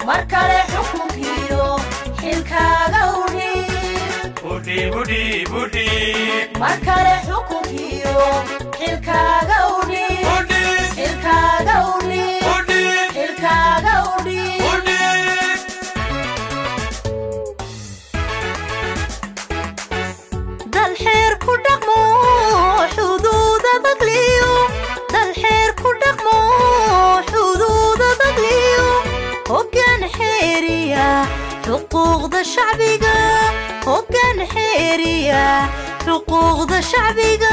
mar kale xukunkiyo xilkaaga udhiib Udhiib, udhiib, udhiib. mar kale xukunkiyo xilkaaga udhiib Udhiib, xilkaaga udhiib udhiib, xilkaaga udhiib udhiib. dal xeer ku dhaqmo xuduuda dagliyo dal xeer ku dhaqmo xuduuda dagliyo hoggaan xeeriya xuquuqda shacbiga hoggaan xeeriya xuquuqda shacbiga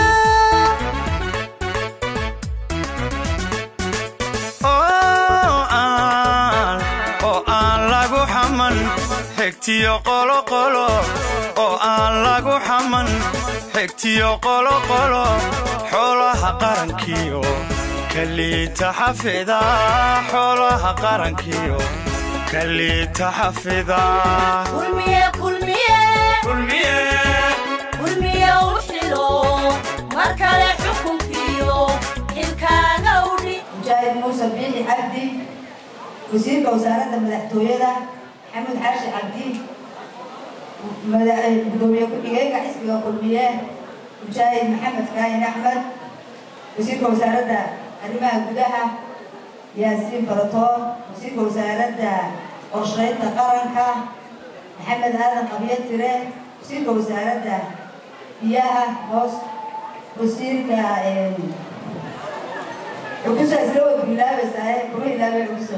oo aan oo aan lagu xaman xigtiyo qoloqolo oo aan lagu xaman xigtiyo qoloqolo xoolaha qarankiyo kaliita xafida xoolaha qarankiyo kaliita xafida kulmiye kulmiye kulmiye kulmiye u xilo mar kale xukunkiyo xilkaaga udhi mujaahid muuse biixi cabdi wasiirka wasaaradda madaxtooyada maxamed xaashi cabdi mada- gudoomiye ku-xigeenka xisbiga kulmiye mujaahid maxamed kaahin axmed wasiirka wasaaradda arrimaha gudaha yaasiin faratoon wasiirka wasaaradda qorsheynta qaranka maxamed aadan qabyo tire wasiirka wasaaradda biyaha hoos wasiirka em, xukusa isla way ku ilaabaysaa kuma ilaabay xukusa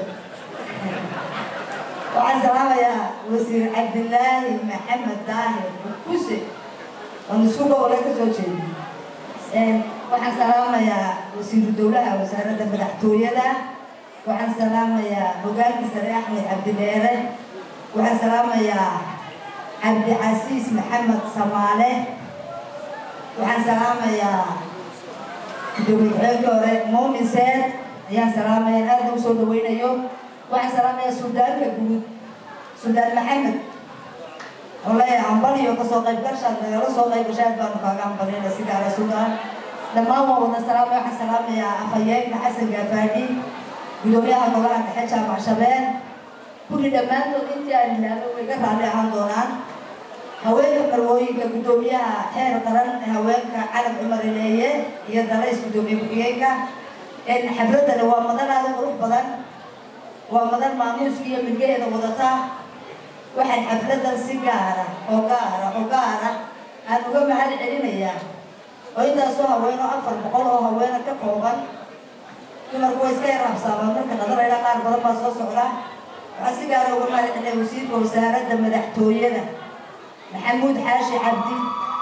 waxaan salaamayaa wasiir cabdilaahi maxamed daahir xukuse oon isku gobolay ka soo jeedin waxaan salaamayaa wasiiru dowlaha wasaaradda madaxtooyada waxaan salaamayaa hogaankii sare axmed cabdileere waxaan salaamayaa cabdicasiis maxamed samaale waxaan salaamayaa gudoomiye ku-xigeenkii hore muumin seed ayaan salaamaya aadna u soo dhaweynayo waxaan salaamayaa suldaanka guud suldaan maxamed oo leeyahay hambaliyo kasoo qaybgashaad nagala soo qaybgashaad baanu kaaga hambalinay si gaara suldaan dhammaan waan wada salaamaya waxaan salaamayaa afhayeenka xasan gaafaadhi gudoomiyaha golaha dhexe jaamac shabeel kulli dhammaantood intii aan ilaalo way ka raalli ahaan doonaan haweenka marwooyinka gudoomiyaha xeer qaran ee haweenka calab cumar ileeye iyo dalays gudoomiye ku-xigeenka xafladana waa madan aada u qurux badan waa madan maamuuska iyo midgaheeda wadata waxaan xafladan si gaara oo gaara oo gaara aan uga mahad celinayaa oo intaasoo haweeno afar boqol oo haweena ka kooban dumarku way iska yarabsaabaan marka qadalayla qaar badan baa soo socda waxaan si gaara uga mahad celinaya wasiirka wasaaradda madaxtooyada maxamuud xaashi cabdi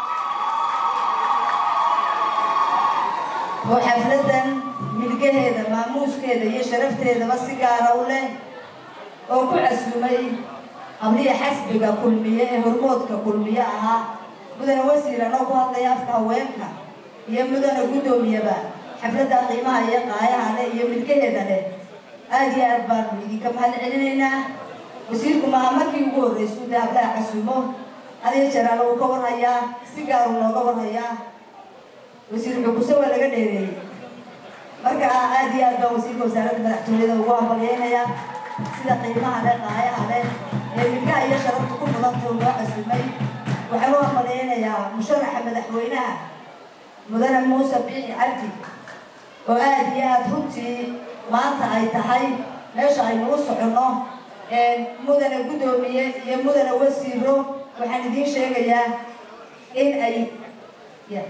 oo xafladan milgaheeda maamuuskeeda iyo sharafteedaba si gaara u leh oo ku casumay habliya xasbiga kulmiye ee hormoodka kulmiye ahaa mudane wasiir anoo ku hadlaya afka haweenka iyo mudane guddoomiyaba xafladda qiimaha iyo qaayaha leh iyo milgaheeda leh aada iyo aad baanu idinka mahad celinaynaa wasiirku maaha markii ugu horreysuu dee hablaha casumo adiga jaraalo uu ka warhayaa si gaar uu nooga warhayaa wasiir xuguse waa laga dheereeyey marka aad iyo aad baan wasiirka wasaaradda madaxtooyada ugu hambalyeynayaa sida qiimaha leh qaayaha leh ee milkaha iyo sharafta ku mudanta uu noo casumay waxaan u hambalyeynayaa musharaxa madaxweynaha mudane muuse biixi cabdi oo aad iyo aad runtii maanta ay tahay meesha aynu u soconno mudane guddoomiye iyo mudane wasiiro waxaan idiin sheegayaa in ay ya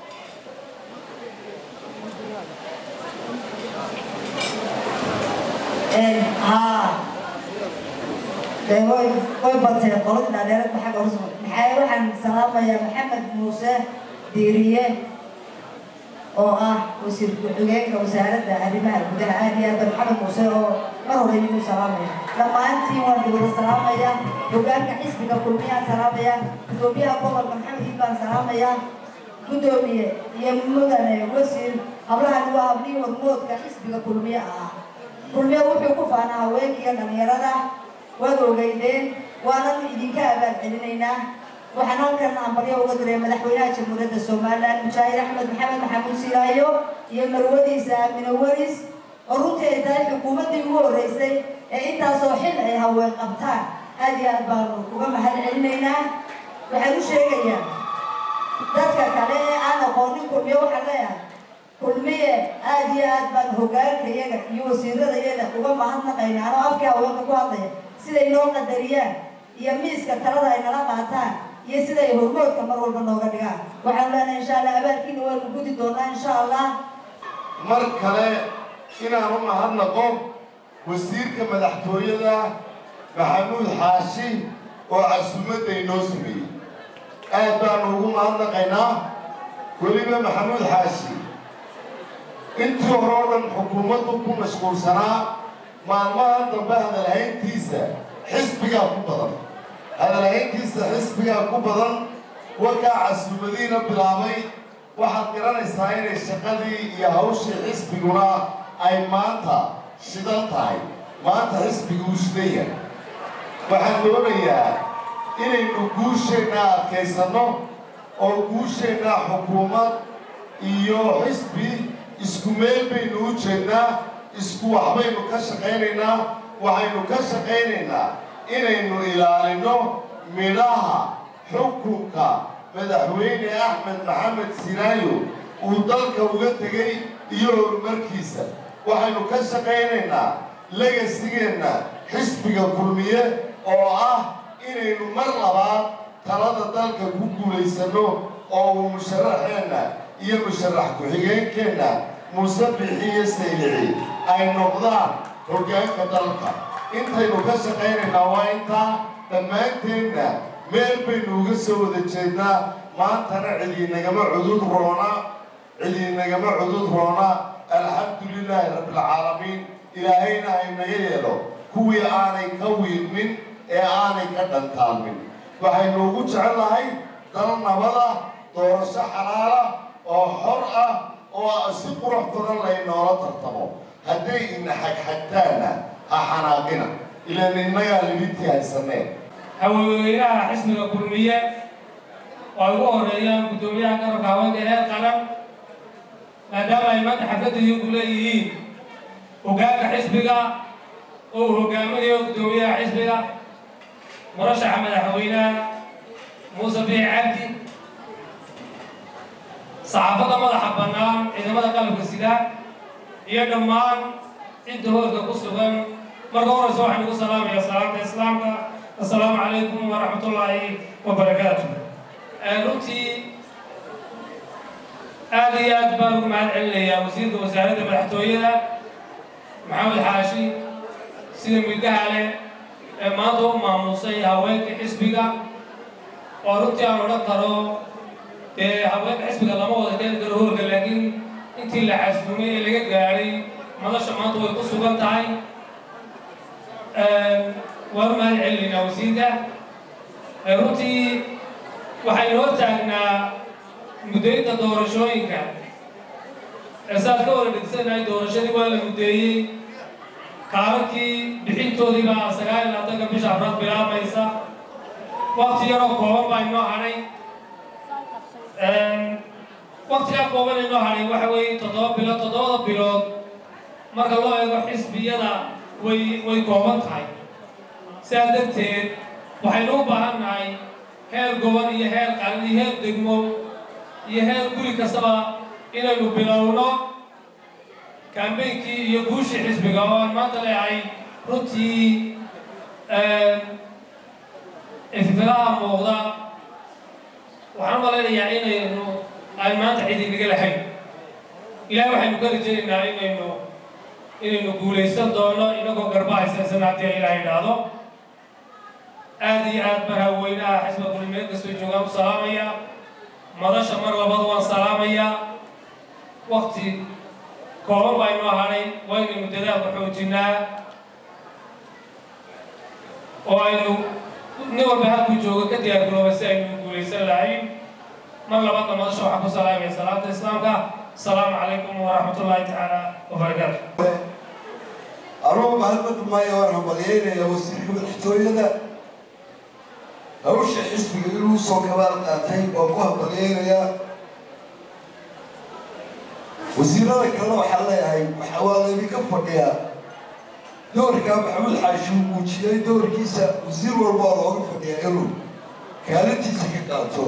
haa dee way way bateen qolada dhaadheerad maxaa horso maxaa waxaan salaamayaa maxamed muuse diiriye oo ah wasiir ku-xigeenka wasaaradda arrimaha gudaha aad iyo aad maxamed muuse oo mar hore idigu salaamaya dhammaantiin waan wada salaamaya hogaanka xisbiga kulmiyaan salaamaya gudoomiyaha gobolka maxamed iid baan salaamaya guddoomiye iyo mudane wasiir hablahan waa hablihii hormoodka xisbiga kulmiye ah kulmiye wuxuu ku faanaa haweenkiiyo dhalinyarada waad ogeydeen waanan idinka abaal celinaynaa waxaan halkan ambaryo uga diray madaxweynaha jamhuuriyadda somalilan mujaahid axmed maxamed maxamuud silaayo iyo marwadiisa aamine waris oo runtii ay tahay xukuumaddii ugu horreysay ee intaasoo xil ay haween qabtaan aad iyo aad baanu uga mahad celinaynaa waxaan u sheegayaa dadka kale ee aan aqoonin kulmiye waxaan leeyahay kulmiye aad iyo aad baan hogaanka iyaga iyo wasiirada iyaga uga mahadnaqaynaa anoo afkii haweenka ku hadlaya siday noo qadariyaan iyo miiska talada ay nala qaataan iyo siday hormoodka mar walba nooga dhigaan waxaan leenahay insha allah abaalkiina waanu gudi doonaa insha allah mar kale inaan u mahadnaqo wasiirka madaxtooyada maxamuud xaashi oo casuumadda inoo sameeyey aad baanu ugu mahadnaqaynaa weliba maxamuud xaashi intii hore oo dhan xukuumaddu ku mashquulsanaa maalmaha dambe hadalhayntiisa xisbigaa ku badan hadalhayntiisa xisbigaa ku badan warkaa casuumadiina bilaabay waxaad garanaysaa inay shaqadii iyo hawshii xisbiguna ay maanta shidan tahay maanta xisbigu uu shidan yahay waxaan doonayaa inaynu guusheenna adkaysanno oo guusheenna xukuumad iyo xisbi isku meel baynu u jeednaa isku waxbaynu ka shaqaynaynaa waxaynu ka shaqaynaynaa inaynu ilaalinno midhaha xukunka madaxweyne axmed maxamed sinaayo uu dalka uga tegey iyo horumarkiisa waxaynu ka shaqaynaynaa legasigeenna xisbiga kulmiye oo ah inaynu mar labaad talada dalka ku guulaysanno oo uu musharaxeenna iyo musharax ku-xigeenkeenna muuse bixiyo saylici ay noqdaan hoggaanka dalka intaynu ka shaqaynaynaa waa intaa dhammaanteenna meel baynu uga soo wada jeednaa maantana cidiinagama cudud roona cidiinagama cudud roona alxamdu lilaahi rabbilcaalamiin ilaahayna haynaga yeelo kuwii aanay ka wiilmin ee aanay ka dhantaalmin waxaynu ugu jecellahay dal nabada doorasho xalaala oo xor ah oo si qurux badan laynoola tartamo hadday ina xagxagtaanna ha xanaaqina ilaan innagaa libintii haysaneen haweenweynaha xisbiga kulmiye oo ay ugu horeeyaan guddoomiyaha garabka haweenka heer qaran maadaama ay maanta xafladayii ku leeyihiin hoggaanka xisbiga oo uu hogaaminayo guddoomiyaha xisbiga murashaxa madaxweynaha muuse biix cabdi saxaafadda madaxa bannaan ciidamada qalabka sida iyo dhammaan cidda hoolka ku sugan marka horeysa waxaan ugu salaamayaa salaamta islaamka assalaamu calaykum waraxmat ullaahi wabarakaatu runtii aada iyo aad baan ugu mahad celinayaa wasiirka wasaaradda madaxtooyada maxamed xaashi sida midgaha leh ee maanta u maamusay haweenka xisbiga oo runtii aan odhan karo dee haweenka xisbiga lama wada keeni karo hoolka laakiin intii la xasuumay ee laga gaadhay madasha maanta way ku sugan tahay waan u mahad celinaynaa wasiirka runtii waxaynu hor taagnaa muddaynta doorashooyinka saad ka wada dhigsanahay doorashadii waa la muddeeyey kaalankii bixintoodii baa sagaal iyo labaatanka bisha afraad bilaabaysa wakti yaroo kooban baa inoo hadhay waktigaa kooban inoo hadhay waxa weeye toddoba bilood toddobada bilood marka loo eego xisbiyada way way kooban tahay sidaa darteed waxaynu u baahan nahay heer gobol iyo heer qaran iyo heer degmo iyo heer guri kastaba inaynu bilowno kambeynkii iyo guushii xisbiga oo aan maanta leehay runtii ififilaha muuqda waxaan u malaynayaa inaynu aan maanta cid inaga lahayn ilahay waxaynu ka rajaynaynaa inaynu inaynu guulaysan doono inagoo garba haysaysan haddii ilaah idhaahdo aada iyo aad baan haweynaha xisba kulmeel kastoo joogaan u salaamaya madasha mar labada waan salaamayaa wakti kooban baa inoo hadhay waa inaynu dadaalka xoojinaa oo aynu nin walba halkuu joogo ka diyaar garooba si aynu guulaysan lahayn mar labaadna madasha waxaan ku salaamaya salaamta islaamka asalaamu calaykum waraxmat ullaahi tacaala wabarakaatu anugu mahadmadu maayo waan hambalyeynaya wasiirka madaxtooyada hawsha xisbiga inuu soo kabaal qaatay oo ku hambalyeynaya wasiirada kalena waxaan leeyahay waxa waa laydinka fadhiyaa doorkaa maxamuud xaashi uu muujiyey doorkiisa wasiir walba oo looga fadhiyaa inuu kaalintiisa ka qaato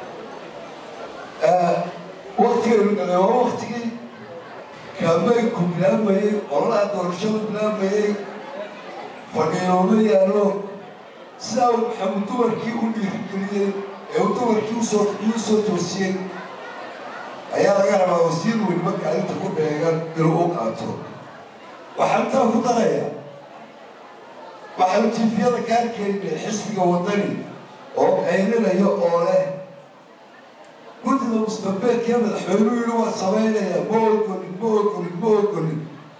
waktigaynu dhalay waa waktigii kaameynku bilaabayey ololaha doorashadu bilaabayey fadhiilooma yaalo sidaa uu maxamuud dumarkii u dhiirigeliyey ee uu dumarkii usoo uu soo toosiyey ayaa laga rabaa wasiir weliba kaalinta ku beegan inuu u qaato waxaan taa ku daraya waxaanu tiifiyada kaarkeynay xisbiga wadani oo qaylinaya oo leh guddida mustambeedkee madaxweynuhu yidhi waa samaynaya ma ogolin ma ogolin ma ogolin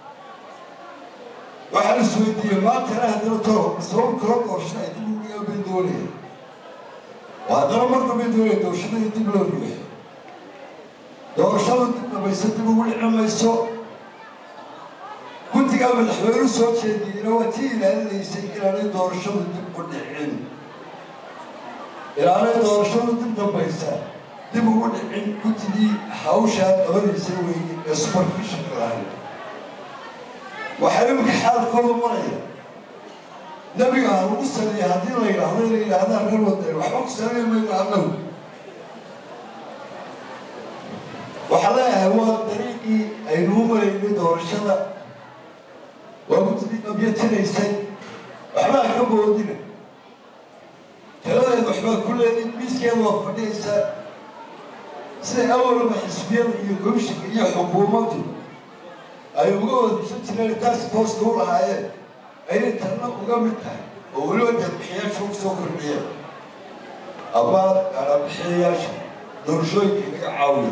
waxaan isweydiiyey maantana haddana toro sabab kala doorashada ay dib uga bay doonaya waa haddana marka bay doonaya doorashada in dib loo ruuxo doorashada dib dhamaysa dib ugu dhici mayso guddigaa madaxweynu soo jeediyeyna waa tii ilaalinaysay inaanay doorashadu dib u dhicin inaanay doorashadu dib dambaysa dib ugu dhicin guddigii hawshaa qabanaysay weeye ee superfishinka lahayd waxaa imika xaalkooda maraya nebiga ha lagu saliya haddii la yidhaahdo inay yidhaahdaan reer wadani waxba ku saliya mayno annagu waxaa leeyahay waa dariiqii aynuu maraynay doorashada waa guddidii qabyatinaysay waxbaa ka boodina taladeed waxbaa ku leedin miiskeeda waa fadhiyaysaa siday awalba xisbiyada iyo komishinka iyo xukuumaddu ay uga wadashan jireen taasi tooska u lahaayeen ayay tanna uga mid tahay oo weliba deedbixiyaasha ugu soo kordhiyeen ama bixiyayaasha doorashooyinka inaga caawiya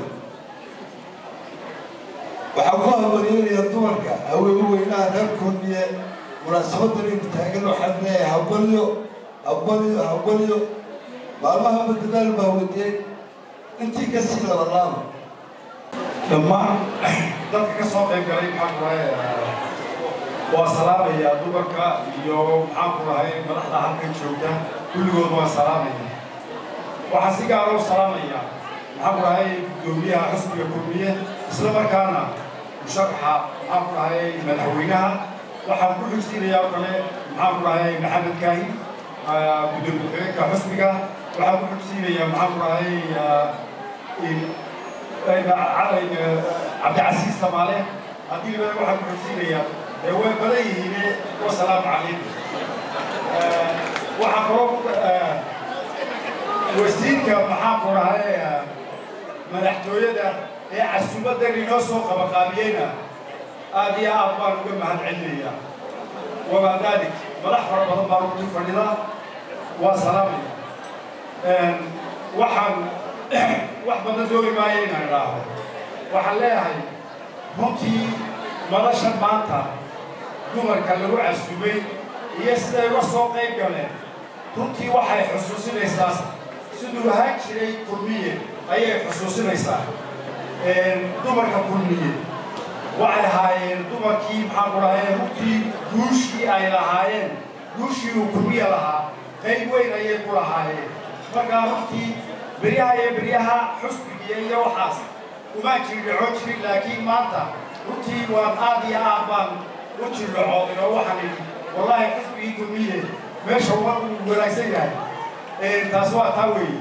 waxaan ku habaryeelayaa dumarka haweenu weynaha reer kulmiye munaasabadan aynu taagan waxaan leeyahay habalyo habalyo habalyo maalmaha badadaal baa wadiyey intii ka sii labalaaba dhammaan dadka ka soo qayb galay maxaan ku rahay waa salaamayaa dumarka iyo maxaan ku rahay madaxda halkan joogta kulligood waan salaamaya waxaan si gaara u salaamayaa maxaan ku rahay guddoomiyaha xisbiga kulmiye isla markaana musharaxa maxaan ku rahay madaxweynaha waxaan ku xigsiinayaa oo kale maxaan ku rahay maxamed kaahi gudoomiye ku-xigeenka xisbiga waxaan ku xigsiinayaa maxaan ku rahay cabdicasiis samaale haddii liba waxaan ku xigsiinayaa ee way badan yihiine wasalaamu calaykum waxaa kaloo wasiirka maxaan ku rahay madaxtooyada ee casuumadan inoo soo qabaqaabiyeyna aad iyo aad baan uga mahad celinayaa wamaa daalik madax fara badan baan ugu fadhida waa salaamaya waxaan wax badan dooni maayo inaan idhaaho waxaan leeyahay runtii madashan maanta dumarka lagu casuumay iyo siday uga soo qayb galeen runtii waxay xusuusinaysaa siduu ahaan jiray kulmiye ayay xusuusinaysaa dumarka kulmiye waxay ahaayeen dumarkii maxaan ku dhahay runtii guushii ay lahaayeen guushii uu kulmiye lahaa qayb weyn ayay ku lahaayeen markaa runtii beryaha iyo beryaha xusbigiya iyo waxaas umaan jirdhaco jirin laakiin maanta runtii waan aad iyo aad baan u jirdhacooday oo waxaan idhi wallaahi xusbigii kulmiye meesha waa uu wanaagsan yahay taas waa taa weeye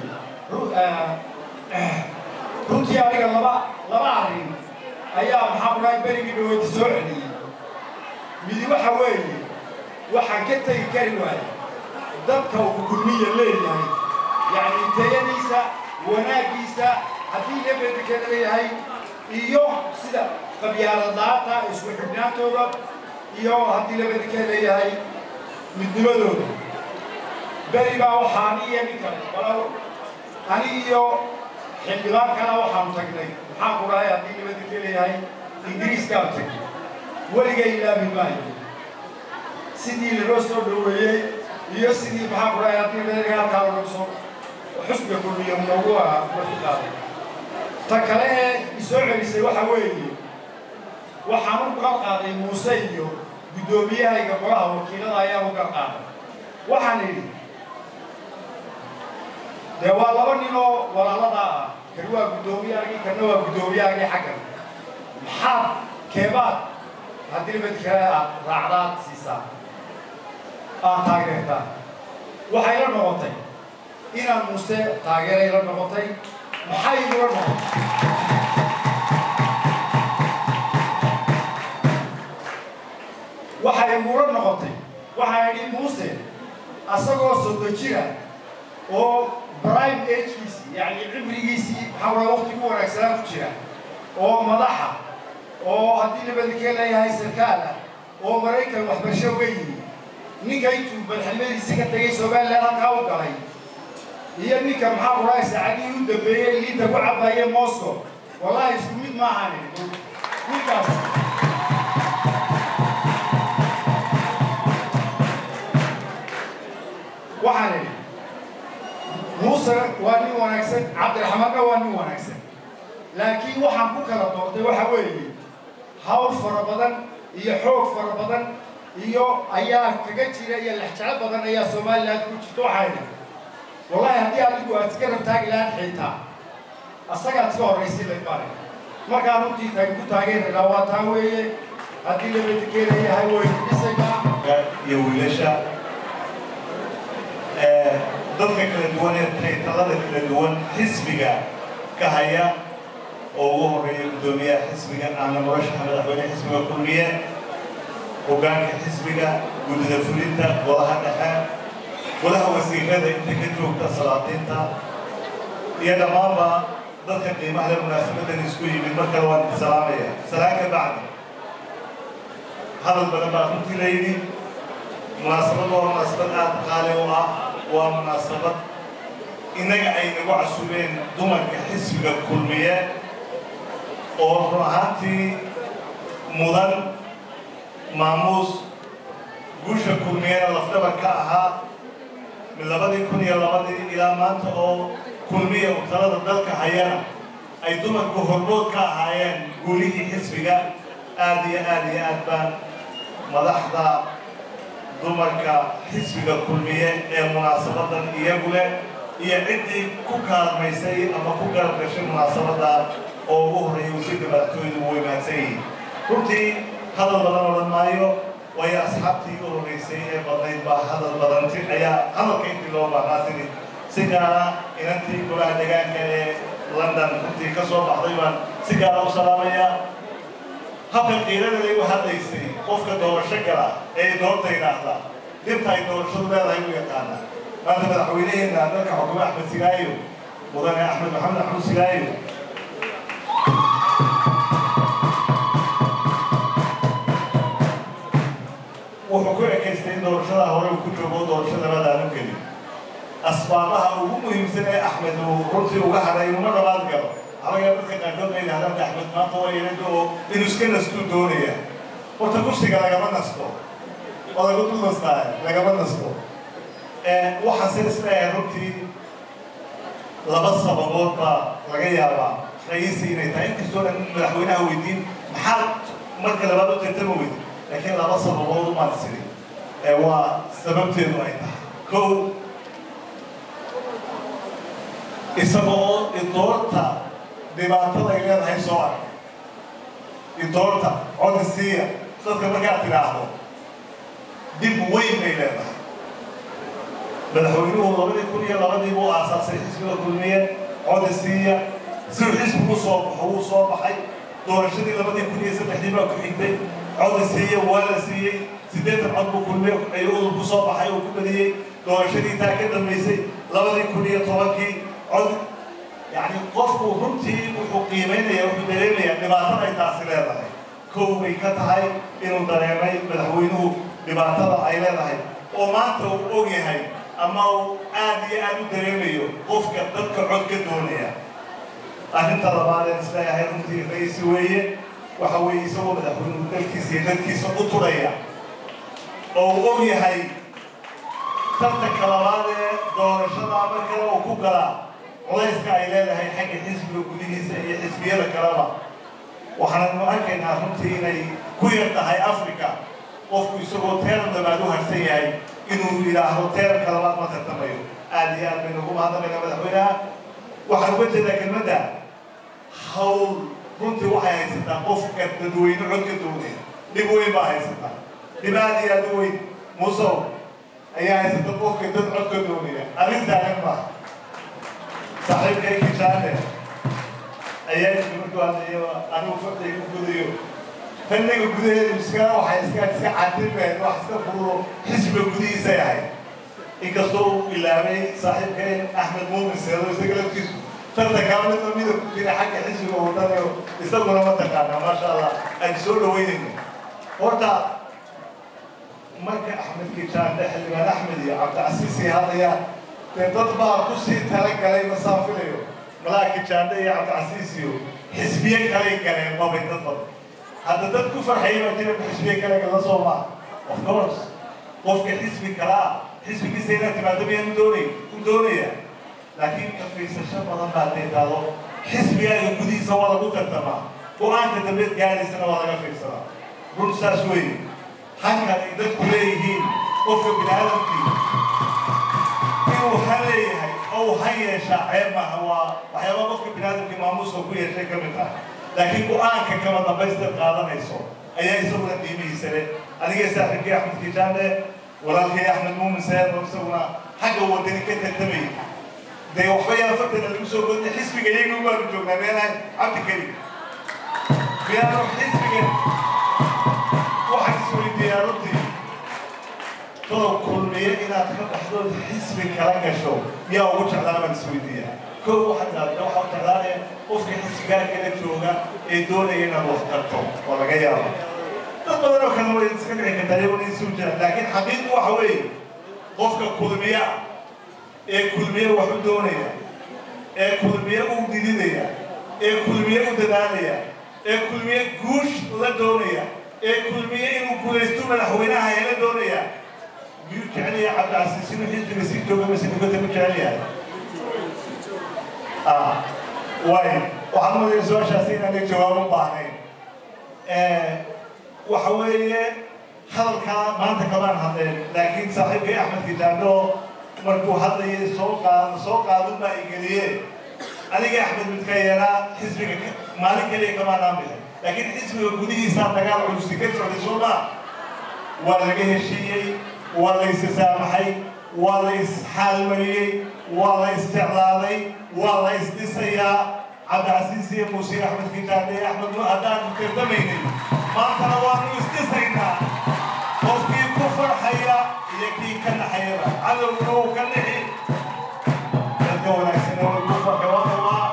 runtii aniga laba laba arrin ayaa maxaa kudhahay berigii dhaweyti soo celiyey midi waxa weeye waxaan ka tegi kari waayay dadka uu kulmiya leeyahay yacni tayadiisa wanaaggiisa haddii lebedika leeyahay iyo sida qabyaaladaata isku xidhnaantooda iyo haddii lebedika leeyahay midnimadooda beri baa waxaa ani iyo nin kale walaal ani iyo xildhibaan kale waxaanu tagnay maxaan ku dhahay haddii lebedika leeyahay ingiriiskaan tagnay weligay ilaabi maayo sidii lanoo soo dhoweeyey iyo sidii maxaan ku dhahay haddii lebedika halkaa lagu soo xusbiga kulmiya noogu marti qaaday ta kale ee isoo celisay waxa weeye waxaan u gar qaaday muuse iyo guddoomiyahayga golaha wakiilada ayaan u gar qaaday waxaan idhi dee waa laba nin oo walaalada ah kan waa guddoomiyaagii kanna waa guddoomiyaagii xaggan maxaad keebaad haddii mid kale aad raacdaad siisaa aad taageertaa waxay la noqotay inaan muuse taageeray la noqotay maxay igula noqotay waxay igula noqotay waxaa idhi muuse asagoo sodo jira oo prime agekiisii yacni cimrigiisii maxaa wada waqti ku wanaagsanaa ku jira oo madaxa oo haddii nabadikee leeyahay sarkaal ah oo maraykan waxbarasho uga yimi ninka intuu madaxnimadiisii ka tegay somaliland halkaa u galay iyo ninka maxaa kudhahay saacadihii u dambeeyey liinta ku cabaye moscow wallahi isku mid maahan ninkaas waxaan idhi muuse waa nin wanaagsan cabdiraxmaanna waa nin wanaagsan laakiin waxaan ku kala doortay waxa weeye hawl fara badan iyo xoog fara badan iyo ayaa kaga jira iyo lexjeclo badan ayaa somaliland ku jirta waxaa idhi wallahi haddii adigu aad iska rabtaagi lahaad xiitaa asagaad iska horraysay laybare markaa runtii taag ku taageeraynaa waa taa weeye haddii labadikeelayahay way dhisaynaa iyo wiilasha dadka kala duwan ee taytalada kala duwan xisbiga ka haya oo ugu horeeya guddoomiyaha xisbiga aana murashaxa madaxweyne xisbiga kulmiye hoggaanka xisbiga guddida fulinta golaha dhexe golaha wasiirada inta ka joogta salaadiinta iyo dhammaanba dadka qiimaha le munaasabadan isku yimid mar kale waan salaamaya salaan ka bacdi hadal badan baa runtii la yidhi munaasabad waa munaasabad aada qaali u ah waa munaasabad innaga ay nagu casubeen dumarka xisbiga kulmiye oo run ahaantii mudan maamuus guusha kulmiyena lafdhabar ka ahaa min labadii kun iyo labadii ilaa maanta oo kulmiya uu talada dalka hayana ay dumarku hormood ka ahaayeen guulihii xisbiga aada iyo aada iyo aad baan madaxda dumarka xisbiga kulmiye ee munaasabadan iyagu leh iyo ciddii ku kaalmaysay ama ku garab gashay munaasabadda oo ugu horreeyay wasiirka madaxtooyadu way mahadsan yihiin runtii hadal badan odhan maayo waayo asxaabtii u horeysay ee badnayd baa hadal badanti ayaa hadalka intii loo baahnaa tiri si gaara inantii golaha deegaanka ee london runtii ka soo baxday baan si gaara u salaamayaa habka qiirada igu hadlaysay qofka doorasho gala ee doorta yidhaahda dhibta ay doorashadu leedahay u yaqaana maanta madaxweynaheena dalka xukume axmed sigaayo mudane axmed maxamed axmed sigaayo wuxuu ku ekaystay in doorashada hore uu ku joogo doorashada labaadaanu gelin asbaabaha ugu muhiimsan ee axmed uu runtii uga hadhay inuma dhabaad galo halaga dadka qaarkood bay yidhahdaan axmed maanta waa yeelada oo inuu iska nastuu doonaya horta kursiga lagama nasto odagu dul nastaa lagama nasto waxaan si isleeyahay runtii laba sababood baa laga yaabaa ra'iisi inay tahay inkastoo dhan madaxweynaha weydiin maxaad marka labaad u tartama weydi laakiin laba sababood umaan siri waa sababteedu ay tahay kow isaga oo idoorta dhibaatada ay leedahay soo ark idoorta codisiiya dadka markaad tidhaahdo dib weyn bay leedahay madaxweynuhu labadii kun iyo labadii buu aasaasay xisbiga kulmiye codisiiya si uu xisbigu soo baxo wuu soo baxay doorashadii labadii kun iyo saddexdii baa ku xigtay codisiiya waa la siiyey siddeetan cod buu kulmiye ayuu udub ku soo baxay oo ku badiyey doorashadii taa ka dambaysay labadii kun iyo tobankii cod yacni qofku runtii wuxuu qiimaynaya wuxuu dareemayaa dhibaatada ay taasi leedahay kow bay ka tahay inuu dareemay madaxweynuhu dhibaatada ay leedahay oo maanta uu og yahay ama uu aad iyo aad u dareemayo qofka dadka cod ka doonaya arrinta labaad ee isleeyahay runtii raisi weeye waxa weeye isagoo madaxweynuhu dalkiisa iyo dadkiisa u turaya oo uu og yahay tartanka labaad ee doorashada markale uu ku galaa culayska ay leedahay xagga xisbiga gudihiisa iyo xisbiyada kaleba waxaannu arkaynaa runtii inay ku yar tahay africa qofku isagoo teeran labaad u harsan yahay inuu yidhaahdo teeranka labaad ma tartamayo aad iyo aad baynu ugu mahadnaqaynaa madaxweynaha waxaan uga jeedaa kelmadda hawl runtii waxay haysataa qofka dadweyne cod ka doonaya dhib weyn baa haysata dhib aad iyo aad u weyn muusow ayaa haysata qofka dad codka doonaya arrin taagan maaha saaxiibkay kijaane ayaa yidhi markuu hadlayo anigu fartay ku gudayo fanniga gudaheedu iska waxay iska iska cadilmeen wax iska furulo xisbiga gudihiisa yahay inkastoo uu ilaabay saaxiibkeen axmed muumin seedo isaga laftiisu tartankaa midna mida ku jira xagga xisbiga wadanayo isaguna ma taqaana maasha allah aan soo dhaweynayno horta marka axmed kijaande xildhibaan axmed iyo cabdicasiisi hadlayaan dee dad baa kusii talagalay masaafilayo malaa kijaande iyo cabdicasiis iyo xisbiye kalay galeen mabay dad badan hadda dad ku farxaya baa jira xisbiye kale gala soo maa of course qofka xisbi kala ah xisbigiisa inaad timaado miyaan u doonay u doonaya laakiin ka fiirsasho badan baa deedaado xisbigaaga gudihiisa waa lagu tartamaa go-aanka dambeed gaaraysana waa laga fiirsadaa run saas weeye hankan ay dadku leeyihiin qofka bini aadamkii inuu han leeyahay oo uu han yeeshaa ceeb maaha waa waxyaaba qofka bini aadamkii maamuuska ku yeeshay ka mid ah laakiin go-aanka kama dambaysta qaadanayso ayaa isaguna qiimihiisa leh adiga saaxiibkii axmed kijaande walaalkay axmed muumin seed oo isaguna xagga wadani ka tartamay dee waxba yaa fartana lagu soo godnay xisbiga iyaga waanu joognaa meenahay cabdi karim miyaanu xisbiga waxaan isweydiiyaa runtii todob kulmiye inaad ka baxdo xisbi kala gasho yaa ugu jeclaa baan isweydiiyaa kow waxaad raadda waxaa jeclaanaya qofka xisbigaa kala jooga ee doonaya inaad wax tarto oo laga yaabo dad badan oo kale way iska dhici kartaa iyaguna isu jiraan laakiin xaqiiqu waxa weeye qofka kulmiya ee kulmiye wax u doonaya ee kulmiye u dididaya ee kulmiye u dadaalaya ee kulmiye guush la doonaya ee kulmiye inuu guulaysto madaxweynaha hela doonaya miyuu jecel yahay cabdicasiis inuu xisbiga sii joogo mise dibadda ku jecel yahay way waxaan mudaya su-aashaasi inaanay jawaab u baahnayn waxa weeye hadalkaa maanta kamaan hadleen laakiin saaxiibkay axmed kijaando markuu hadlayay soo qaad soo qaadun baa igeliye aniga axmed midka yeelaa xisbiga maalin kaliya kamaanaan bixin laakiin xisbiga gudihiisaa dagaal culusi ka socday soo maa waa laga heshiiyey waa la issaamaxay waa la isxaalmariyey waa la isjeclaaday waa la isdhisayaa cabdicasiis iyo muuse axmed kijaande iyo axmed nu haddaanu tartamaynay maantana waanu isdhisaynaa qofkii ku farxaya iyo kii ka naxayaba cadowguna uu ka nixi dadka wanaagsan way ku farxay wada waa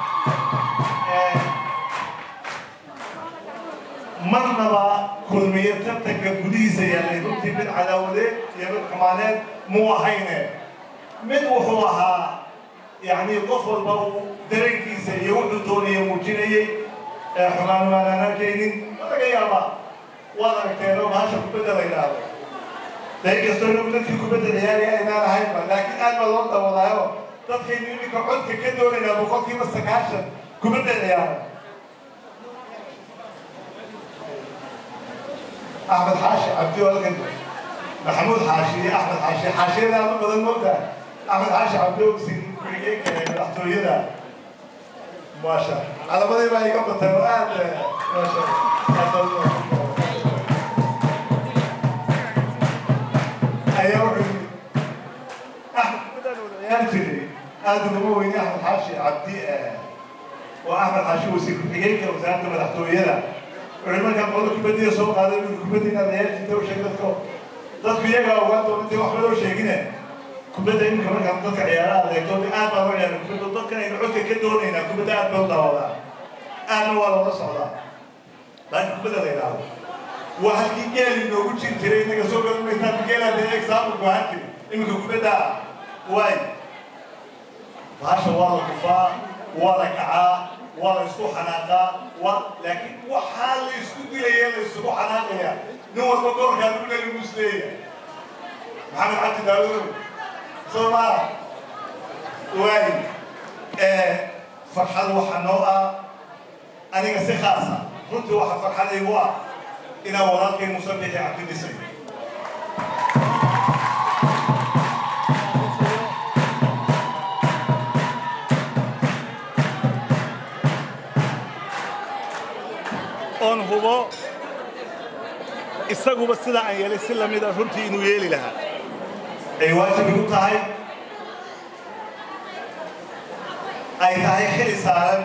marnaba kulmiye tartanka gudihiisa yaallay runtii mid cadaawadeed iyo mid xumaaneed muu ahayne mid wuxuu ahaa يعني qof walba uu dareenkiisa iyo wuxuu doonaya muujinayay xumaan maanaan arkaynin ma laga yaabaa waad aragteen oo bahasha kubadda la yidhaahdo dee inkastoo inagu dadkii kubadda ciyaari aynaan ahaynba laakiin aad baa loo dawadaayo dadkaynu iminka codka ka doonaynaa boqolkiiba sagaashan kubadda ciyaara axmed xaashi cabdi walkan maxamuud xaashi iyo axmed xaashi xaashiyada aad u badan moodaa axmed xaashi cabdi ogsin kurigeenka madaxtooyada maasha calamadii baa iga batay oo aad maasha ayaa wuxuu yidhi axmed kubadaan wada ciyaari jiray aad ugama weyne axmed xaashi cabdi oo axmed xaashi wasiir ku-xigeenka wasaaradda madaxtooyada wuxuu markaa qolada kubaddiya soo qaaday buu kubadda inaad ciyaari jirta u sheeg dadko dadku iyagaa ogaan doona intay waxba loo sheegine kubadda iminka markaan dadka ciyaaraha adeegto aad baa loo ciyaara kubadda dadkan aynu codka ka doonaynaa kubadda aad baa u daawadaa aadna waa loola socdaa laakiin kubadda la yidhaahdo waa halkii geel inoogu jiri jiray inaga soo galan maysaan geelaa dee example baa halkii iminka kubadda waay bahasha waa la kufaa waa la kacaa waa la isku xanaaqaa waa laakiin waxaa la isku dilaya la isugu xanaaqaya nin walba goorkaa lagu leeya muus leeyahay maxamed cabdi daawudow soomaa waay farxad waxa noo ah aniga si khaasa runtii waxa farxadaygu ah inaan walaalkay musabixi cabdi dhisay oon hubo isaguba sidaa aan yeelay si lamida runtii inuu yeeli lahaa ay waajib igu tahay ay tahay xili saaran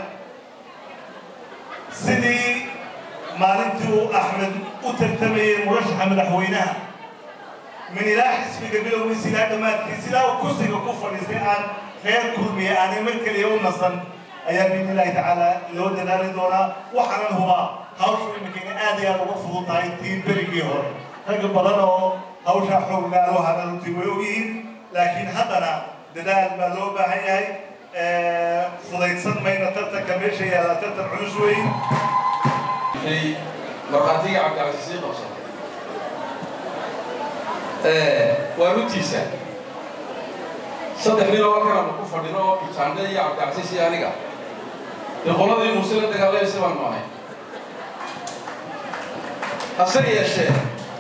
sidii maalintii uu axmed u tartamayey murashaxa madaxweynaha min ilaa xisbiga bilowgiisa ilaa dhammaadkii sidaa uu kursiga ku fadhiistay aan reer kulmiya aanay mar keliya u nasan ayaa biidni illaahi tacaala loo dadaali doonaa waxaanan hubaa hawshu iminkayna aad iyo aad uga fudud tahay tii berigii hore rag badan oo hawshaa xoog laalo hana runtii way ogyihiin laakiin haddana dadaal baa loo baahan yahay fudaydsan mayna tartanka meesha yaalla tartan culus weyn markhaatiga cabdicasiis sii qabsatay waa runtiisa saddex nin oo halkan aanu ku fadhino oo jaande iyo cabdicasiis iyo aniga dee qoladii muuse la dagaalamaysa baanu ahay hase yeeshee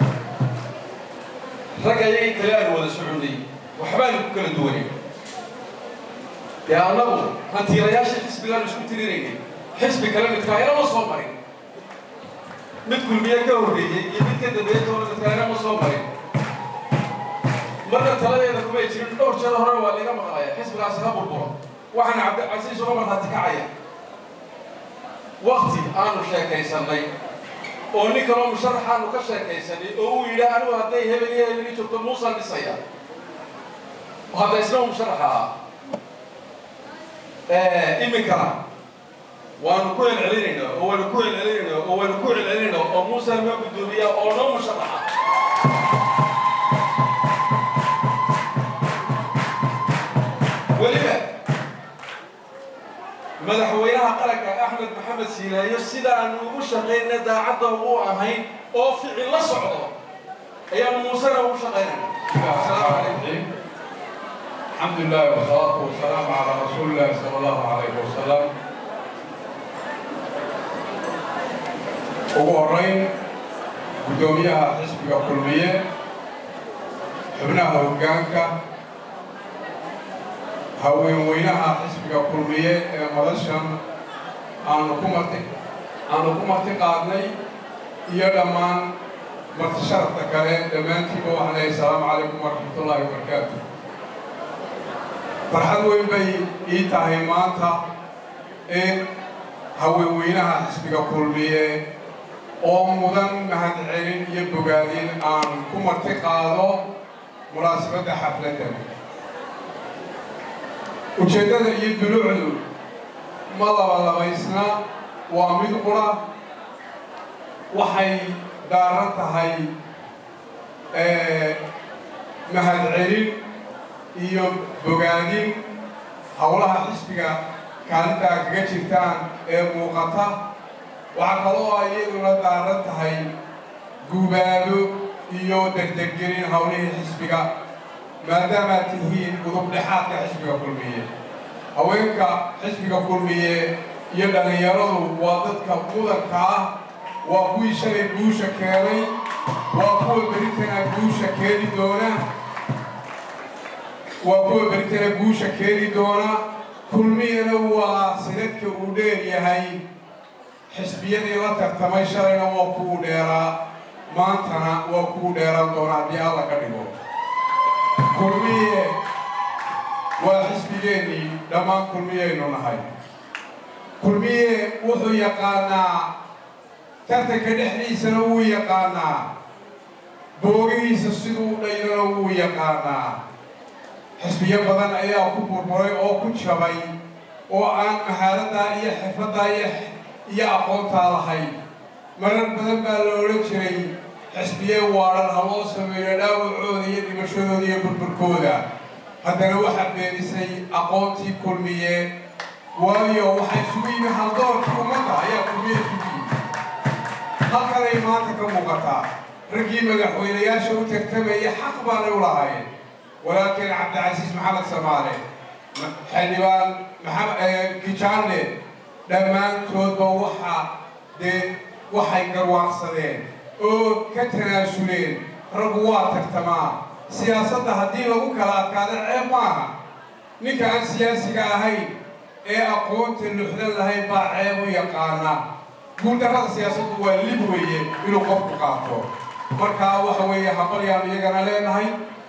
ragga iyagii kale aanu wada soconnay waxbaanu ku kala duwanay dee annagu hantiilayaashii xisbigaanu isku tirinaynay xisbi kale midkaayana ma soo marin mid kulmiye ka horreeyey iyo mid ka dambeeyey toona midkaayana ma soo marin marka taladeeda kumay jirin dhowr jeer hore waa laga maqlaya xisbigaasi ha burburo waxaana cabdicasiis uga marhaati kacaya wakti aanu sheekaysannay oo nin kaloo musharaxaanu ka sheekaysanay oo uu yidhi anigu hadday hebel iyo hebel ii joogto muusaan dhisaya hadda isna u musharaxa ah iminkana waanu ku celcelinaynaa oo waanu ku celcelinaynaa oo waanu ku celcelinaynaa oo muuse noo guddoomiya oo noo musharaxa weliba madaxweynaha qaranka axmed maxamed siilaayo sidaanu ugu shaqayna daacadda ugu ahayn oo ficil la socdo ayaanu muusena ugu shaqaynayna السلام عليكم الحمد لله والصلاة والسلام على رسول الله صلى الله عليه وسلم ugu horeyn guddoomiyaha xisbiga kulmiye xubnaha hoggaanka haweenweynaha xisbiga kulmiye ee madashan aanu ku marti aanu ku marti qaadnay iyo dhammaan marti sharafta kale dhammaantiiba waxaan leeyahay asalaamu calaykum waraxmatullaahi wabarakaatu farxad weyn bay ii tahay maanta in haweenweynaha xisbiga kulmiye oo mudan mahadcelin iyo bogaadin aan ku marti qaado munaasabadda xafladdan ujeeddada iyo dulucdu ma labalabaysna waa mid qura waxay daaran tahay mahadcelin iyo bogaadin howlaha xisbiga kaalintaa kaga jirtaan ee muuqata waxaa kaloo ay iyaduna daaran tahay gubaabo iyo degdeggelin howlihii xisbiga maadaamaad tihiin udub dhexaadka xisbiga kulmiye haweenka xisbiga kulmiye iyo dhallinyaradu waa dadka mudanka ah waa kuwii shalay guusha keenay waa kuwa beritana guusha keeni doona waa kuwa beritana guusha keeni doona kulmiyana waa sanadka uu dheer yahay xisbiyadii la tartamay shalayna waa kuwu dheeraa maantana waa kuwu dheeraan doona haddii alla ka dhigo kulmiye waa xisbigeennii dhammaan kulmiyaynu nahay kulmiye wuxuu yaqaanaa tartanka dhexdiisana wuu yaqaanaa boogihiisa siduu dhaynana wuu yaqaanaa xisbiyo badan ayaa ku burburay oo ku jabay oo aan mahaaladdaa iyo xirfaddaa iyo aqoontaa lahayn marar badan baa la odhan jiray xisbiye waadhan ha loo sameeyo dhaawacooda iyo dhimashadooda iyo burburkooda haddana waxaa beenisay aqoontii kulmiye waayo waxay isugu yimi haldoorkii ummadda ayaa kulmiye isugu yimi halkanay maanta ka muuqataa raggii madaxweynayaasha u tartamaya xaq baanay u lahaayeen walaalkeen cabdicasiis maxamed samaale xildhibaan maxamed kijaanle dhammaantoodba waxa dee waxay garwaaqsadeen oo ka tanaasuleen raggu waa tartamaa siyaasadda haddii lagu kala adkaado ceeb maaha ninka aan siyaasiga ahayn ee aqoonta luxdan lahayn baa ceeb u yaqaana guuldarrada siyaasaddu waa lib weeye inuu qofku qaato markaa waxa weeye habalyaan iyagana leenahay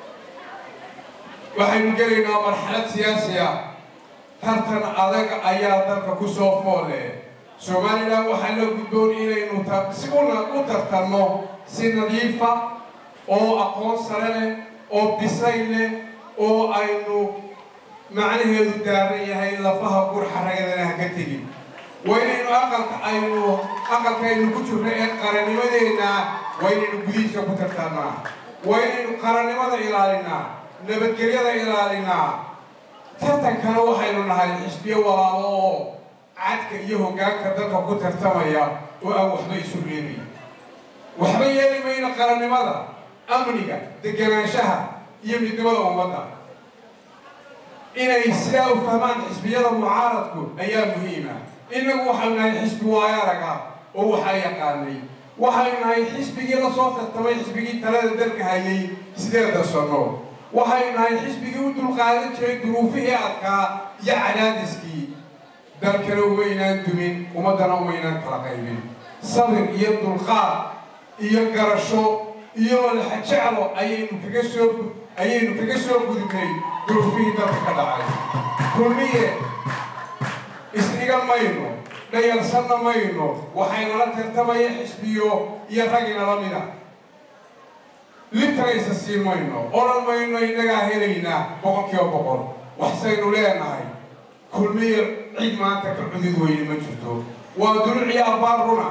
waxaynu gelaynaa marxalad siyaasi ah tartan adag ayaa dalka ku soo foole somalilan waxaa loo gudboon inaynu si una u tartanno si nadiifa oo aqoon sare leh oo bisay leh oo aynu macnaheedu daaran yahay lafaha burxaragadana ha ka tegin waa inaynu aqalka aynu aqalka aynu ku jirno ee qarannimadeenna waa inaynu gudihiisa ku tartannaa waa inaynu qarannimada ilaalinaa nabadgelyada ilaalinaa tartankana waxaynu nahay xisbiyo walaalo oo cadka iyo hoggaanka dalka ku tartamaya oo aan waxba isu reebay waxba yeeli mayno qarannimada amniga deganaanshaha iyo midnimada ummadda inay sidaa u fahmaan xisbiyada mucaaradku ayaa muhiima innagu waxaynu nahay xisbi waayo arag ah oo waxaa yaqaanay waxaynu nahay xisbigii la soo tartamay xisbigii talada dalka hayay sideeda sanno waxaynu nahay xisbigii u dulqaadan jiray duruufihii adkaa iyo cadaadiskii dalkana umaynaan dumin ummaddana umaynaan kala qaybin sabir iyo dulqaad iyo garasho iyo laxajeclo ayaynu kaga soo ayaynu kaga soo gudubnay duruufihii dalka ka dhacay kulmiye isdhigan mayno dhayalsanna mayno waxaynala tartamaya xisbiyo iyo raginala mida libtagaysa siin mayno odhan mayno innagaa helaynaa boqol kiiba boqol waxsaynu leenahay kulmiye cid maanta ka cudud weyne ma jirto waa duluciyo abbaar runa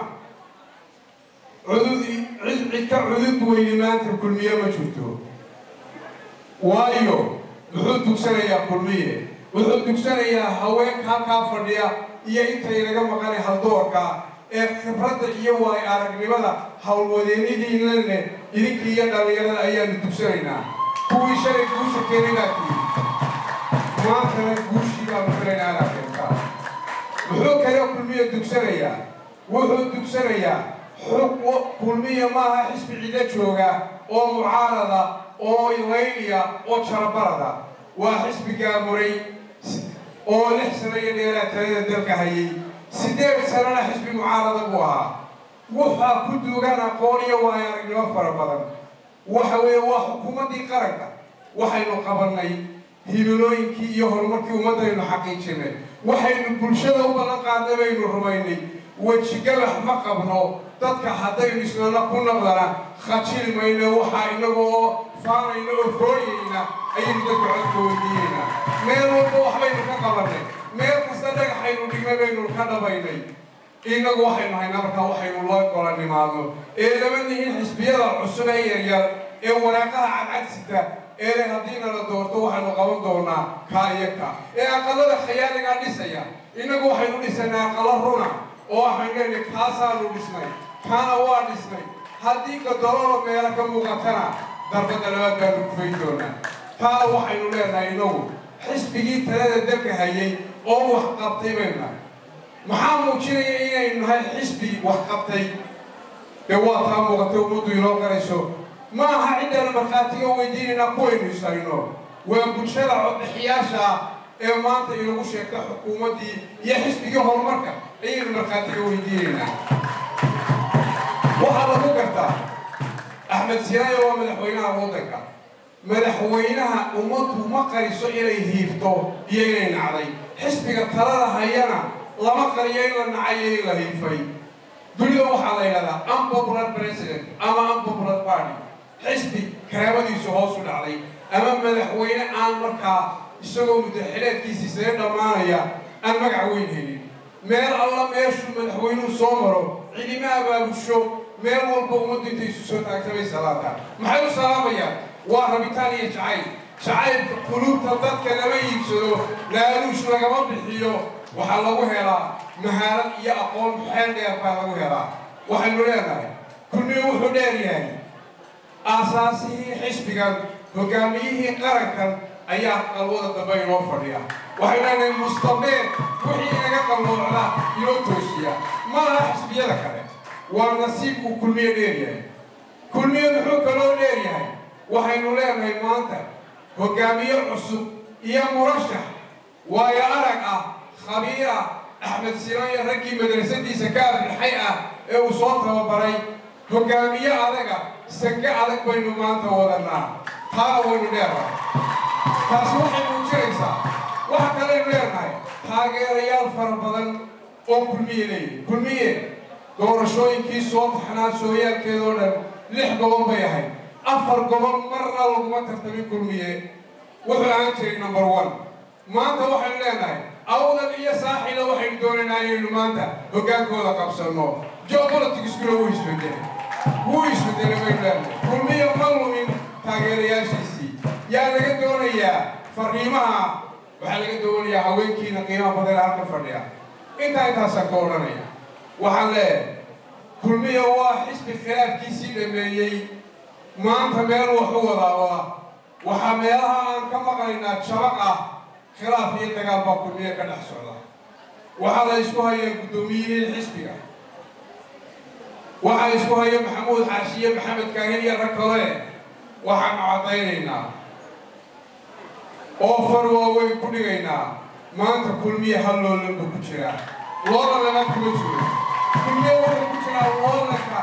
cudud cid cid ka cudud weyne maanta kulmiye ma jirto waayo muxuu dugsanayaa kulmiye wuxuu dugsanayaa haweenka halkaa fadhiya iyo intaynaga maqanay haldoorka ee khibradda iyo waay aragnimada howlwadeennadiina leh idinkii iyo dhallinyarada ayaanu dugsanaynaa kuwii shalay guusha keenay baa tihi maantana guushii baanu filaynaa inaad keentaa muxuu kale kulmiya dugsanayaa wuxuu dugsanayaa xug kulmiya maaha xisbi cido jooga oo mucaarada oo layliya oo jarabarada waa xisbi gaamuray oo lix sano iyo dheeraa talada dalka hayay sideed sanona xisbi mucaarada buu ahaa waxaa ku duugan aqoon iyo waayo aragnimo fara badan waxa weeye waa xukuumaddii qaranka waxaynu qabannay himilooyinkii iyo horumarkii ummaddaynu xaqiijinay waxaynu bulshada u ballan qaadnay baynu rumaynay wejigalax ma qabno dadka haddaynu isnana ku naqdana khajili mayno waxaa inagoo faanayna oo fooyayna ayaynu dadka codka weydiinaynaa meel walba waxbaynu ka qabannay meel kasta dhagaxaynu dhignay baynu ka dhabaynay innagu waxaynu haynaa markaa waxaynu la gola nimaadno ee lama nihin xisbiyada cusub ee yaryar ee waraaqaha cadcadsita ee haddiina la doorto waxaynu qaban doonaa kaa iyo ka ee aqalada khayaaligaa dhisaya innagu waxaynu dhisanaa aqalo runa oo waxaynu leenahay kaasaanu dhisnay kaana waa dhisnay haddii gadololo meelo ka muuqatana darbadda labaad baanu kufayn doonaa taana waxaynu leenahay inagu xisbigii talada dalka hayay oo wax qabtay baynu nahay maxaa muujinaya inaynu nahay xisbi wax qabtay dee waa taa muuqatay ummaddu inoo qarayso ma aha ciddana markhaatiga weydiinaynaa kuwaynu isayno waa bulshada codbixiyaasha ah ee maanta inagu sheegta xukuumaddii iyo xisbigii horumarka ayaynu markhaatiga weydiinaynaa waxaa lagu gartaa axmed siraayo waa madaxweynaha waddanka madaxweynaha ummaddu ma qariso inay hiifto iyo inay nacday xisbiga talada hayana lama qariyo in la nacayo in la hiifay dunida waxaa la yidhahdaa unpopular president ama unpopular party xisbi karaamadiisu hoos u dhacday ama madaxweyne aan markaa isagoo muddaxileedkiisii sare dhammaanaya aan magac weyn helin meel alla meeshuu madaxweynuhu soo maro cidima abaabusho meel walba ummaddu intay isu soo taagtamay salaata maxay u salaamayaan waa rabitaan iyo jacayl jacaylka quluubta dadka lama iibsado laaluush lagama bixiyo waxaa lagu helaa mahaarad iyo aqoon xeel dheer baa lagu helaa waxaynu leenahay kulmiyu wuxuu dheer yahay aasaasihii xisbigan hogaamiyihii qarankan ayaa qalwada dambe inoo fadhiya waxaynu leenahay mustabeed wixii inaga qalloocda inoo toosiya ma aha xisbiyada kale waa nasiib uu kulmiye dheer yahay kulmiye muxuu kaloo dheer yahay waxaynu leenahay maanta hogaamiye cusub iyo murashax waayo arag ah khabiir ah axmed sinaan iyo raggii madrasadiisa ka aflixay ah ee uu soo tababaray hoggaamiye adaga sange adag baynu maanta wadanaa taana waynu dheernahay taasi waxay muujinaysaa waxa kaleynu leenahay taageerayaal fara badan oo kulmiye leeyihi kulmiye doorashooyinkii soo taxnaa sooyaalkeedoo dhan lix gobol bay ahayd afar gobol marna laguma tartamin kulmiye wuxuu ahaan jiray number one maanta waxaynu leenahay awdal iyo saaxila waxaynu doonaynaa inaynu maanta hoggaankooda qabsanno geopoliticskuna wuu isbedelay wuu isbedelay baynu leenahay kulmiye ma lumin taageerayaashiisii yaa laga doonayaa fariimaha waxaa laga doonayaa haweenkiina qiimaha badan ee halka fadhiya intaa intaasaan ka odhanaya waxaan leeyahay kulmiya waa xisbi khilaafkiisii dhameeyey maanta meel wax u wadaawada waxaa meelaha aan ka maqlaynaa jabaq ah khilaaf iyo dagaal baa kulmiye ka dhex socda waxaa la isku hayaa guddoomiyihii xisbiga waxaa isku haya maxamuud xaashiye maxamed kaahin iyo rag kale waxaanu caddaynaynaa oo far waaweyn ku dhigaynaa maanta kulmiye hal loolanba ku jiraa loola laga kuma jiro kulmiye wuxuu ku jiraa loolanka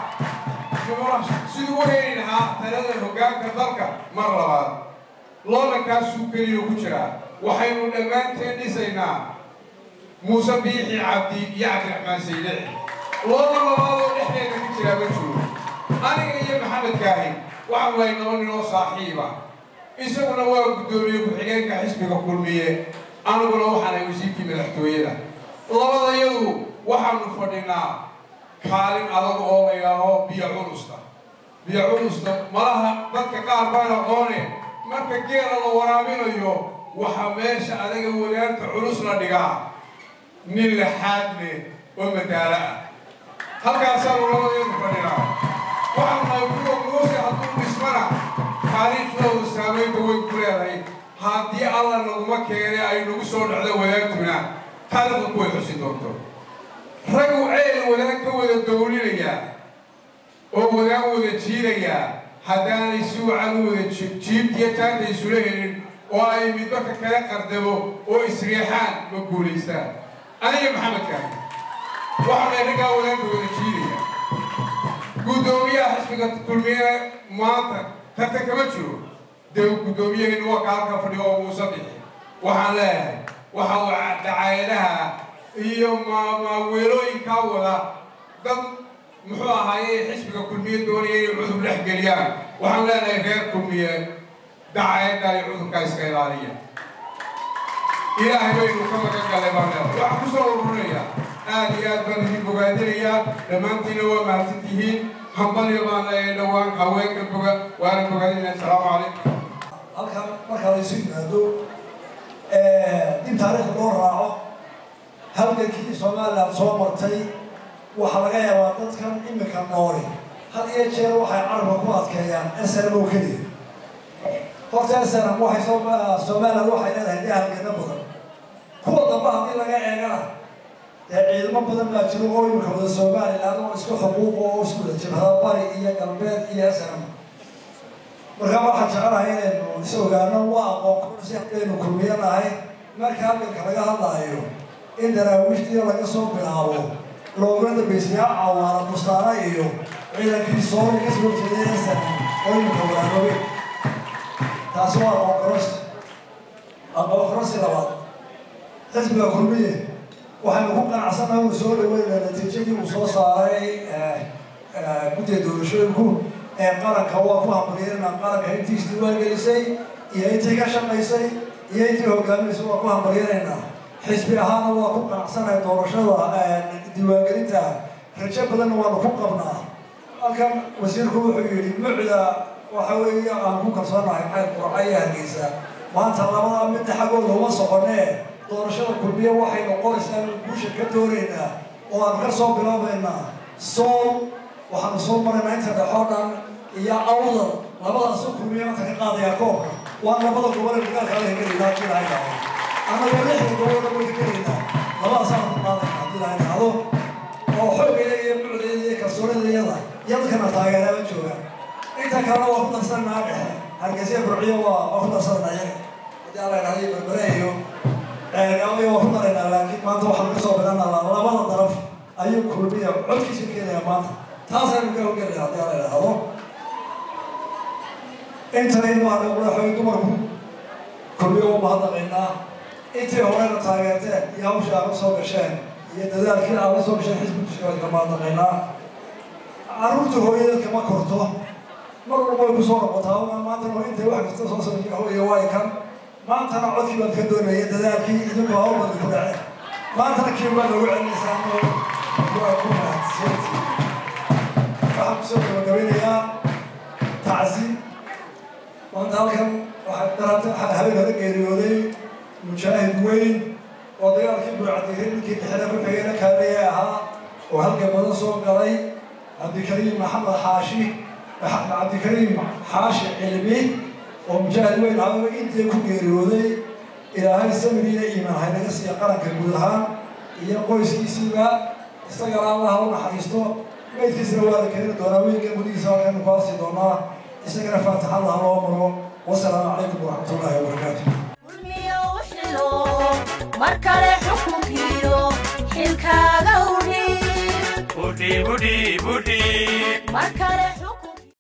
siduu u heli lahaa talada hoggaanka dalka mar labaad loolankaasuu keliya ku jiraa waxaynu dhammaanteen dhisaynaa muuse biixi cabdi iyo cabdiraxmaan saydici loola labaadoo dhexdeeda ku jiraa ma jiro aniga iyo maxamed kaahin waxaan lahay laba nin oo saaxiiba isaguna waa guddoomiye ku-xigeenka xisbiga kulmiye aniguna waxaanay wasiirkii madaxtooyada labadayadu waxaanu fadhinaa kaalin adag oo la yidhaaho biyo culusta biyo culusta malaha dadka qaar baan aqoone marka geela la waraabinayo waxaa meesha adaga wadaanta culus la dhigaa nin laxaad leh oo madaalo ah halkaasaanu labadayadu fadhinaa waxaanu nahay kuwa muuse hadduu dhismana taariikhdooda saamaynta way ku leedahay haddii alla naguma keene ay nagu soo dhacdo wadaagtuna taariikhda kuway xusi doonto ragu ceel wadaag ka wada dowlinayaa oo wadaag wada jiidayaa haddaanay si wacan u wada jiibtiyo taanta isula helin oo ay midbaka kala qardabo oo isriixaan ma guulaystaan aniga maxamed kaahi waxaanay raggaa wadaagka wada jiidaya guddoomiyaha xisbiga kulmiye maanta tartan kama jiro dee guddoomiyaheennu waa ka halka fadhiga oo muuse bixi waxaan leeyahay waxa uu dacaayadaha iyo maaweelooyinkaa wada dad muxuu ahaaye xisbiga kulmiye doonaya inay cudur dhex geliyaan waxaan leenahay reer kulmiye dacaayadda iyo cudurkaa iska ilaaliya ilaahay baynu ka magan galay baan leedahay waxaan kusoo ururinayaa aad iyo aad baan idin bogaadinayaa dhammaantiina waa mahadsan tihiin hambalyo baan leeyahay dhowaan haweenka boga waana bogaadinaya asalaamu calaykum halkan markaa la isu yimaado in taariikhda loo raaco halgankii somaliland soo martay waxaa laga yaabaa dadkan imika nooli had iyo jeer waxay carabka ku adkeeyaan snm oo keliya horta snm waxay somaliland waxay leedahay dee halgano badan kuwa dambe haddii laga eegana dee ciidamo badan baa jiro oo imika wada somaliland oo isku xuquuq oo isku wada jibhada bari iyo galbeed iyo snm markaa waxaan jecelahay inaynu is ogaano waa aqoon si haddaynu kulmiyo nahay marka halganka laga hadlaayo in daraawiishtiya laga soo bilaabo looguna dambaysayaa cawaana bustaana iyo ciidankii soomali ka soo jeeday snm oo imika walaaloobay taasi waa aqoon karosi aqoon karosi labaad xisbiga kulmiye waxaynu ku qanacsannahay uu soo dhaweynaa natiijadii uu soo saaray guddiga doorashooyinku ee qaranka waa ku hambalyeynaa qaranka intii isdiiwaan gelisay iyo intii ka shaqaysay iyo intii hogaaminaysay waa ku hambalyeynaynaa xisbi ahaana waa ku qanacsanahay doorashada diiwaangelinta rajo badanna waanu ku qabnaa halkan wasiirku wuxuu yidhi mucda waxa weeye aan ku kalsoonahay xayr qurca iyo hargeysa maanta labada midna xaggooda uma soconee doorashada kulmiye waxay noqonaysaa inu guusha ka doonaynaa oo aan ka soo bilaabaynaa sool waxaanu soo maraynaa inta dhexoo dhan iyo awdal labadaasu kulmiye maanta ka qaadayaa koobka waa labada gobole dagaalka ala hegelaynaa haddii lahay dhahdo annaga lixda gobolna way hegelaynaa labadaasaanu ku qaadayna haddii lahay dhahdo oo xoogayda iyo mucdeeda iyo kalsoonidayada iyo dadkana taageeraaba joogaan inta kalena waa ku darsanaa dhexe hargeysa burciyo waa waa ku darsanaa iyaga haddii alla dhahday berbere iyo ceelgaamaya waa ku daraynaa laakiin maanta waxaanu kasoo bilanaa labada daraf ayuu kulmiya codkiisa keenaya maanta taasaynu ka hoggelaya haddii ala idhaahdo intana imaana madaxweyne dumarku kulmiyo u mahadnaqaynaa intii horena taageerteen iyo hawshii aad la soo gasheen iyo dadaalkii aad la soo gasheen xisbi dushkooda ka mahadnaqaynaa carruurta hooyadeed kama korto mar walba way kusoo noqotaa maantana intay wax kasta soo sameysa hooya waay kan maantana codkii baad ka doonaya dadaalkii idinku hawl badan ku dhaceen maantana kii baa noogu celinaysaa waa ku mahadsanti waxaan kusoo gabagabeynayaa tacsi maanta halkan waxaa daraata habeen hore geeriyooday mujaahid weyn oo dagaalkii burcadiiray ninkii dhexda ku xigayna kaaleya ahaa oo halkan badan soo galay cabdikariim maxamed xaashi cabdikariim xaashi cilmi oo mujaahid weyn ahaa intii ku geeriyooday ilaahay samir iyo iimaan haynaga siiya qaranka guud ahaan iyo qoyskiisiiba isagana allaha u naxariisto maydkiisana waa la keeni doonaa wiilka gudihiisa halkanu ku aasi doonaa isagana faatixada ha loo maro wasalaamu calaykum waraxmat ullaahi wabarakaatu kulmiyo u xilo mar kale xukunkiyo xilkaaga udhiib udhiib udhiib udhiib mar kale